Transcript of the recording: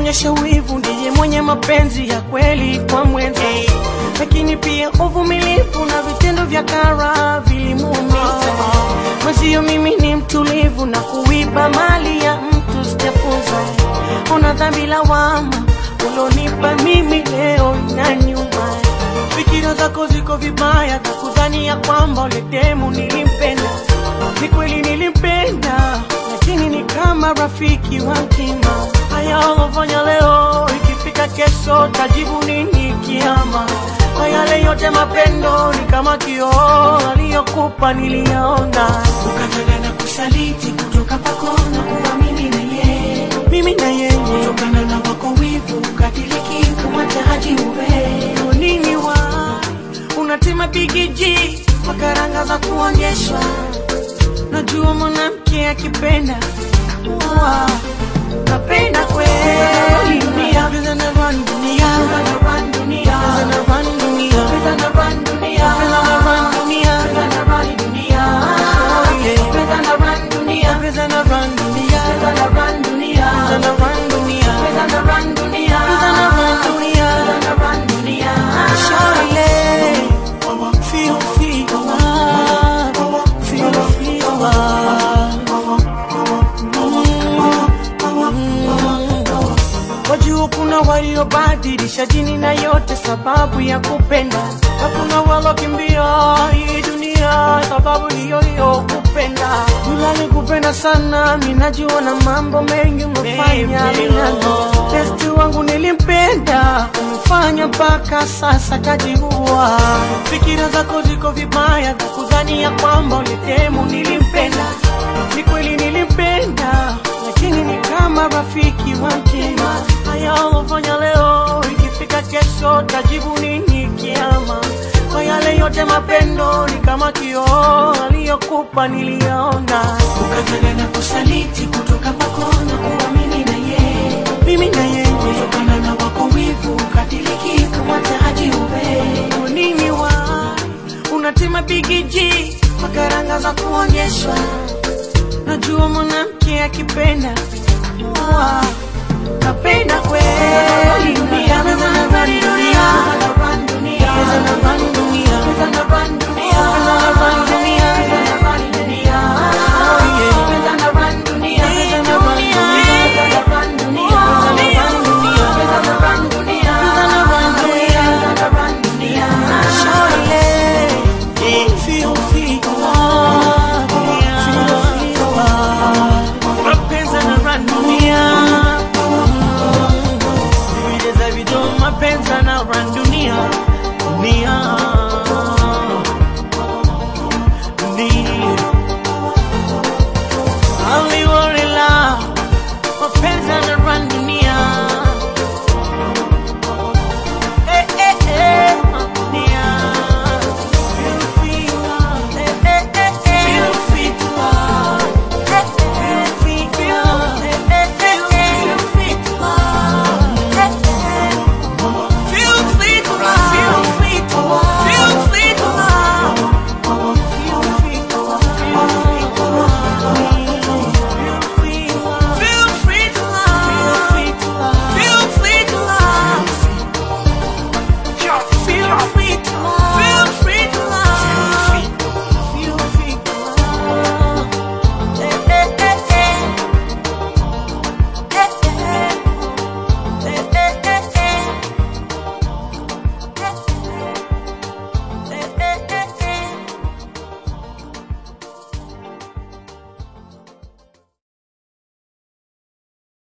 anaonyesha wivu ndiye mwenye mapenzi ya kweli kwa mwenza, lakini pia uvumilivu na vitendo vya kara vilimuumiza mwenzio. Mimi ni mtulivu na kuiba mali ya mtu sijafunza. Una dhambi lawama ulonipa mimi leo na nyuma. Fikira zako ziko vibaya za kudhania kwamba ule demu nilimpenda. Ni kweli nilimpenda, lakini ni kama rafiki wa mtima. Haya ulofanya leo, ikifika kesho tajibu nini kiama? Kwa yale yote mapendo ni kama kioo aliyokupa niliyaona, ukataka na kusaliti kutoka kwako na kuamini na yeye, mimi na yeye kutokana na wako wivu ukadiriki kumwacha haji uwe nini wa unatima bigiji makaranga za kuonyeshwa. Najua mwanamke akipenda wa napenda kweli dunia Pesa na run dunia na run dunia, Pesa na run dunia pesa na run dunia, Pesa na run dunia pesa na run dunia, Oh, yeah. pesa na run dunia, Pesa na run dunia pesa na run dunia, Pesa na run dunia pesa na run dunia, Pesa na run dunia pesa na run dunia. Shawty, feel, feel love. Feel, feel love. Wajua kuna waliobadilisha dini na yote sababu ya kupenda, na kuna walokimbia hii dunia sababu hiyo hiyo kupenda. Yule alikupenda sana, mimi najua na mambo mengi umefanya minano. Besti wangu nilimpenda, umefanya mpaka sasa kajiua. Fikira zako ziko vibaya za kudhania kwamba ulitemu nilimpenda. Ni kweli nilimpenda, lakini ni kama rafiki wa mtima. Haya ulofanya leo, ikifika kesho tajibu nini kiama? Kwa yale yote mapendo ni kama kioo aliyokupa niliyaona, ukataka na kusaliti kutoka kwako na kuamini na yeye, mimi na yeye kutokana na wako wivu ukadiriki kumwacha haji uwe nini wa unatima bigiji makaranga za kuonyeshwa. Najua mwanamke akipenda wa napenda kweli dunia, dunia, dunia, dunia, dunia, dunia, dunia,